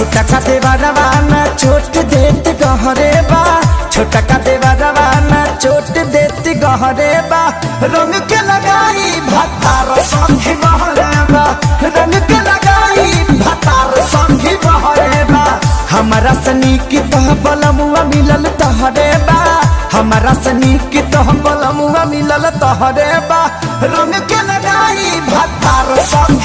छोटा का देवा रवाना चोट देत गहरे बा छोटा का देवा रवाना चोट देत गहरे बा रंग के लगाई भतार संगी बहरे बा रंग के लगाई भतार संगी बहरे बा हमारा सनी की तह बलमुआ मिलल तहरे बा हमारा सनी की तह बलमुआ मिलल तहरे बा रंग के लगाई भतार संगी